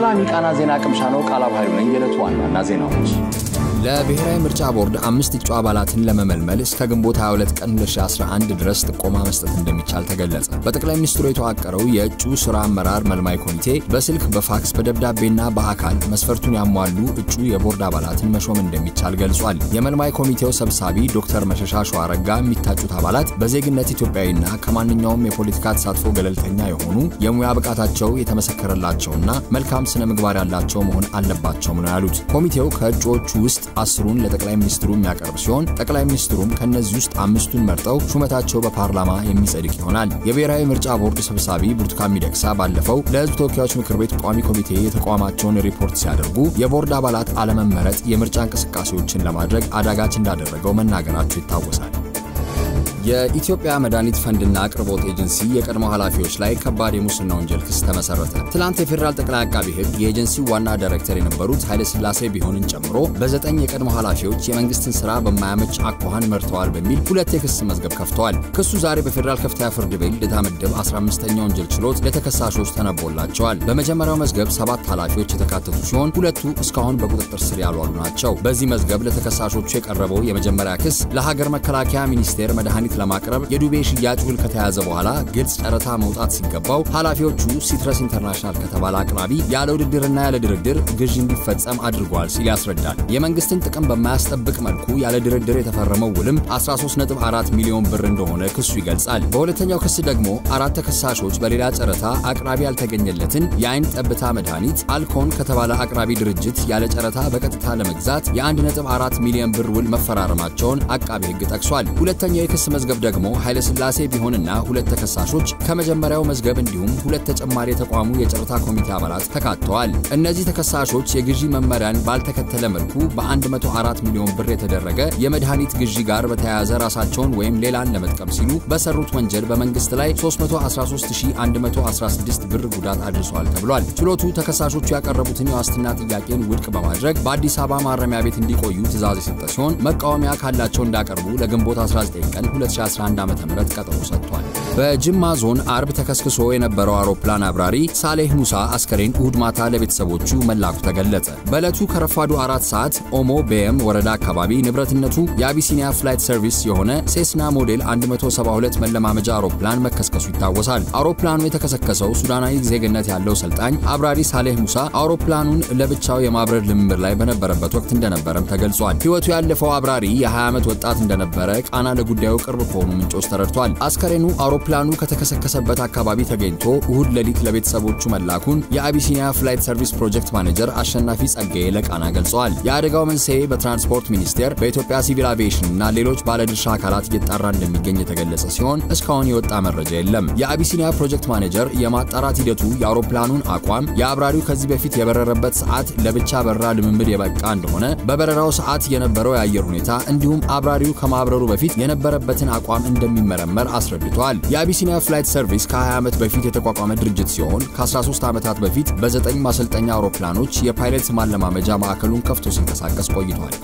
ሰላም የቃና ዜና ቅምሻ ነው። ቃላብ ኃይሉ ነኝ። የዕለቱ ዋና ዋና ዜናዎች ለብሔራዊ ምርጫ ቦርድ አምስት እጩ አባላትን ለመመልመል እስከ ግንቦት 22 ቀን 2011 ድረስ ጥቆማ መስጠት እንደሚቻል ተገለጸ። በጠቅላይ ሚኒስትሩ የተዋቀረው የእጩ ስራ አመራር መልማይ ኮሚቴ በስልክ፣ በፋክስ፣ በደብዳቤና በአካል መስፈርቱን ያሟሉ እጩ የቦርድ አባላትን መሾም እንደሚቻል ገልጿል። የመልማይ ኮሚቴው ሰብሳቢ ዶክተር መሸሻ ሸዋረጋ የሚታጩት አባላት በዜግነት ኢትዮጵያዊና ከማንኛውም የፖለቲካ ተሳትፎ ገለልተኛ የሆኑ የሙያ ብቃታቸው የተመሰከረላቸውና መልካም ስነ ምግባር ያላቸው መሆን አለባቸውም ነው ያሉት። ኮሚቴው ከእጩዎቹ ውስጥ አስሩን ለጠቅላይ ሚኒስትሩ የሚያቀርብ ሲሆን ጠቅላይ ሚኒስትሩም ከእነዚህ ውስጥ አምስቱን መርጠው ሹመታቸው በፓርላማ የሚጸድቅ ይሆናል። የብሔራዊ ምርጫ ቦርድ ሰብሳቢ ብርቱካን ሚደቅሳ ባለፈው ለሕዝብ ተወካዮች ምክር ቤት ቋሚ ኮሚቴ የተቋማቸውን ሪፖርት ሲያደርጉ የቦርድ አባላት አለመመረጥ የምርጫ እንቅስቃሴዎችን ለማድረግ አዳጋች እንዳደረገው መናገራቸው ይታወሳል። የኢትዮጵያ መድኃኒት ፈንድና አቅርቦት ኤጀንሲ የቀድሞ ኃላፊዎች ላይ ከባድ የሙስና ወንጀል ክስ ተመሰረተ። ትላንት የፌዴራል ጠቅላይ አቃቢ ሕግ የኤጀንሲው ዋና ዳይሬክተር የነበሩት ኃይለሥላሴ ቢሆንን ጨምሮ በዘጠኝ የቀድሞ ኃላፊዎች የመንግስትን ስራ በማያመች አኳኋን መርተዋል በሚል ሁለት የክስ መዝገብ ከፍተዋል። ክሱ ዛሬ በፌዴራል ከፍተኛ ፍርድ ቤት ልደታ ምድብ 15ኛ ወንጀል ችሎት ለተከሳሾች ተነቦላቸዋል። በመጀመሪያው መዝገብ ሰባት ኃላፊዎች የተካተቱ ሲሆን ሁለቱ እስካሁን በቁጥጥር ስር ያልዋሉ ናቸው። በዚህ መዝገብ ለተከሳሾቹ የቀረበው የመጀመሪያ ክስ ለሀገር መከላከያ ሚኒስቴር መድኃኒት ለማቅረብ የዱቤ ሽያጭ ውል ከተያዘ በኋላ ግልጽ ጨረታ መውጣት ሲገባው ኃላፊዎቹ ሲትረስ ኢንተርናሽናል ከተባለ አቅራቢ ያለ ውድድርና ያለ ድርድር ግዢ እንዲፈጸም አድርጓል ሲል ያስረዳል። የመንግስትን ጥቅም በማያስጠብቅ መልኩ ያለ ድርድር የተፈረመው ውልም 13.4 ሚሊዮን ብር እንደሆነ ክሱ ይገልጻል። በሁለተኛው ክስ ደግሞ አራት ተከሳሾች በሌላ ጨረታ አቅራቢ ያልተገኘለትን የአይን ጠብታ መድኃኒት አልኮን ከተባለ አቅራቢ ድርጅት ያለ ጨረታ በቀጥታ ለመግዛት የ1.4 ሚሊዮን ብር ውል መፈራረማቸውን አቃቤ ሕግ ጠቅሷል። ሁለተኛው የክስ መዝገብ ደግሞ ኃይለሥላሴ ቢሆንና ሁለት ተከሳሾች ከመጀመሪያው መዝገብ እንዲሁም ሁለት ተጨማሪ የተቋሙ የጨረታ ኮሚቴ አባላት ተካተዋል። እነዚህ ተከሳሾች የግዢ መመሪያን ባልተከተለ መልኩ በ104 ሚሊዮን ብር የተደረገ የመድኃኒት ግዢ ጋር በተያያዘ ራሳቸውን ወይም ሌላን ለመጥቀም ሲሉ በሰሩት ወንጀል በመንግስት ላይ 313116 ብር ጉዳት አድርሷል ተብሏል። ችሎቱ ተከሳሾቹ ያቀረቡትን የዋስትና ጥያቄን ውድቅ በማድረግ በአዲስ አበባ ማረሚያ ቤት እንዲቆዩ ትዕዛዝ የሰጠ ሲሆን መቃወሚያ ካላቸው እንዳቀርቡ ለግንቦት 19 ቀን 2011 ዓ.ም ቀጠሮ ሰጥቷል። በጅማ ዞን አርብ ተከስክሶ የነበረው አውሮፕላን አብራሪ ሳሌህ ሙሳ አስከሬን እሁድ ማታ ለቤተሰቦቹ መላኩ ተገለጸ። በዕለቱ ከረፋዱ አራት ሰዓት ኦሞ ቤየም ወረዳ አካባቢ ንብረትነቱ የአቢሲኒያ ፍላይት ሰርቪስ የሆነ ሴስና ሞዴል 172 መለማመጃ አውሮፕላን መከስከሱ ይታወሳል። አውሮፕላኑ የተከሰከሰው ሱዳናዊ ዜግነት ያለው ሰልጣኝ አብራሪ ሳሌህ ሙሳ አውሮፕላኑን ለብቻው የማብረር ልምምድ ላይ በነበረበት ወቅት እንደነበረም ተገልጿል። ሕይወቱ ያለፈው አብራሪ የ20 ዓመት ወጣት እንደነበረ ቃና ለጉዳዩ ቅርብ ከሆኑ ምንጮች ተረድቷል። አስከሬኑ አውሮፕላኑ ከተከሰከሰበት አካባቢ ተገኝቶ እሁድ ሌሊት ለቤተሰቦቹ መላኩን የአቢሲኒያ ፍላይት ሰርቪስ ፕሮጀክት ማኔጀር አሸናፊ ጸጋዬ ለቃና ገልጸዋል። የአደጋው መንስኤ በትራንስፖርት ሚኒስቴር፣ በኢትዮጵያ ሲቪል አቪዬሽን እና ሌሎች ባለድርሻ አካላት እየጣራ እንደሚገኝ የተገለጸ ሲሆን እስካሁን የወጣ መረጃ የለም። የአቢሲኒያ ፕሮጀክት ማኔጀር የማጣራት ሂደቱ የአውሮፕላኑን አቋም፣ የአብራሪው ከዚህ በፊት የበረረበት ሰዓት ለብቻ በረራ ልምምድ የበቃ እንደሆነ፣ በበረራው ሰዓት የነበረው የአየር ሁኔታ እንዲሁም አብራሪው ከማብረሩ በፊት የነበረበትን አቋም እንደሚመረመር አስረድቷል። የአቢሲኒያ ፍላይት ሰርቪስ ከ20 ዓመት በፊት የተቋቋመ ድርጅት ሲሆን ከ13 ዓመታት በፊት በዘጠኝ ማሰልጠኛ አውሮፕላኖች የፓይለት ማለማመጃ ማዕከሉን ከፍቶ ሲንቀሳቀስ ቆይቷል።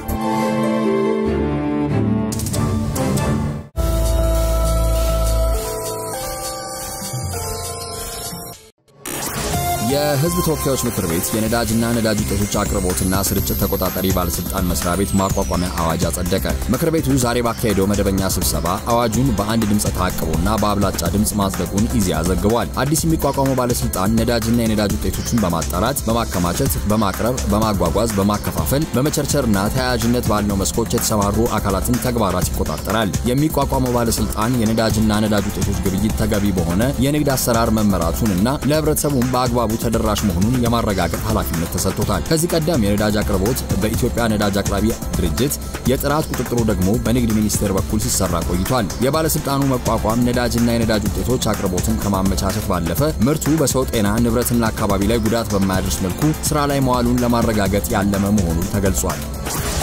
የሕዝብ ተወካዮች ምክር ቤት የነዳጅና ነዳጅ ውጤቶች አቅርቦትና ስርጭት ተቆጣጣሪ ባለስልጣን መስሪያ ቤት ማቋቋሚያ አዋጅ አጸደቀ። ምክር ቤቱ ዛሬ ባካሄደው መደበኛ ስብሰባ አዋጁን በአንድ ድምፀ ተአቅቦና በአብላጫ ድምፅ ማጽደቁን ኢዜአ ዘግቧል። አዲስ የሚቋቋመው ባለስልጣን ነዳጅና የነዳጅ ውጤቶችን በማጣራት፣ በማከማቸት፣ በማቅረብ፣ በማጓጓዝ፣ በማከፋፈል፣ በመቸርቸርና ተያያዥነት ባለው መስኮች የተሰማሩ አካላትን ተግባራት ይቆጣጠራል። የሚቋቋመው ባለስልጣን የነዳጅና ነዳጅ ውጤቶች ግብይት ተገቢ በሆነ የንግድ አሰራር መመራቱን እና ለህብረተሰቡም በአግባቡ ተደራሽ መሆኑን የማረጋገጥ ኃላፊነት ተሰጥቶታል። ከዚህ ቀደም የነዳጅ አቅርቦት በኢትዮጵያ ነዳጅ አቅራቢ ድርጅት፣ የጥራት ቁጥጥሩ ደግሞ በንግድ ሚኒስቴር በኩል ሲሰራ ቆይቷል። የባለስልጣኑ መቋቋም ነዳጅና የነዳጅ ውጤቶች አቅርቦትን ከማመቻቸት ባለፈ ምርቱ በሰው ጤና፣ ንብረትና አካባቢ ላይ ጉዳት በማያደርስ መልኩ ስራ ላይ መዋሉን ለማረጋገጥ ያለመ መሆኑን ተገልጿል።